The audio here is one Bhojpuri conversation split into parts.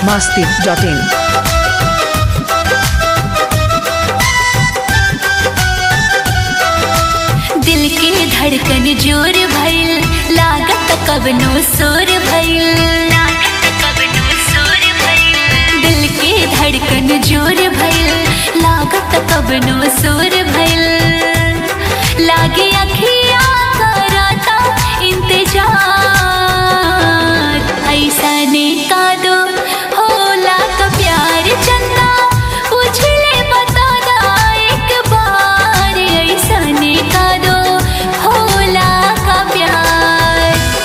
masti.in. दिल के धड़कन जोर भइल लागत कबनो सोर भइल दिल के धड़कन जोर भइल लागत कबनो सोर भइल लागे अखिया करता इंतजार ऐसा ने का दो होला का प्यार चंदा पूछ ले बता दा एक बार ऐसा ने का दो होला का प्यार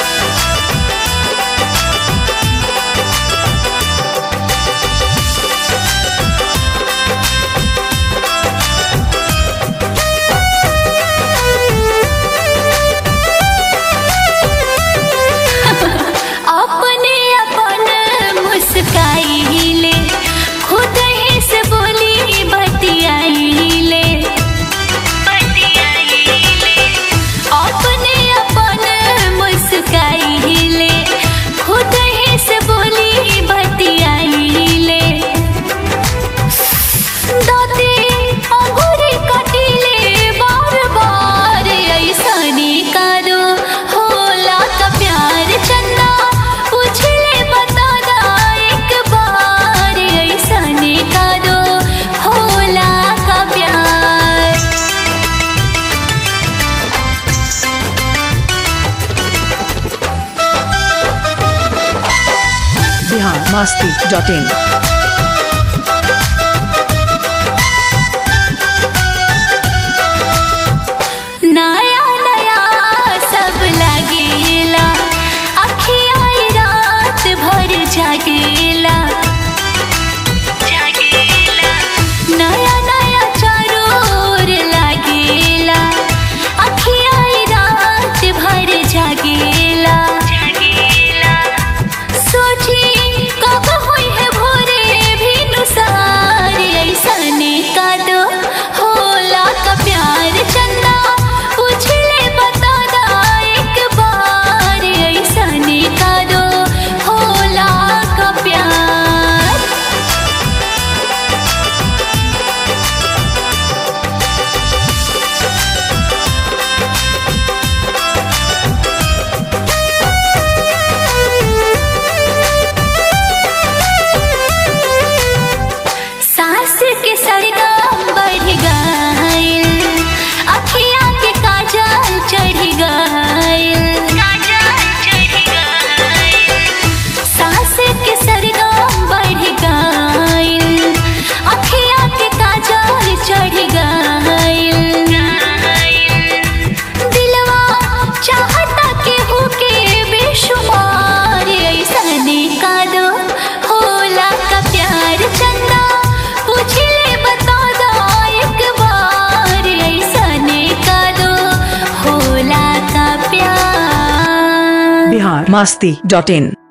अपने अपन मुस्काई ले खुद ही से बोली बतियाई ले अपने अपन मुस्काई ले खुद ही से बोली बतियाई ले दादी अंगूरी कटीले बार बार ऐसने का दो होला का प्यार चंदा पूछ ले बता दा एक बार ऐसने का दो होला का प्यार Bihar masti.in. नया नया सब लगेला अखिया रात भर जागेला नया नया चारोर लागेला अखिया रात भर जागेला सोची कब हुई है भोरे भी नुसार ऐसने का दो होला का प्यार चंदा पूछ ले बता दा एक बार ऐसने का दो होला का प्यार सास के सरगम बढ़ गइल अखिया के काजल चढ़ गइल सास के सरगम बढ़ गइल अखिया के काजल चढ़ गइल दिलवा चाहता के होके बेशुमार ऐसने का दो होला का प्यार चंदा पूछ ले बता दो एक बार ऐसने का दो होला का प्यार Bihar masti.in.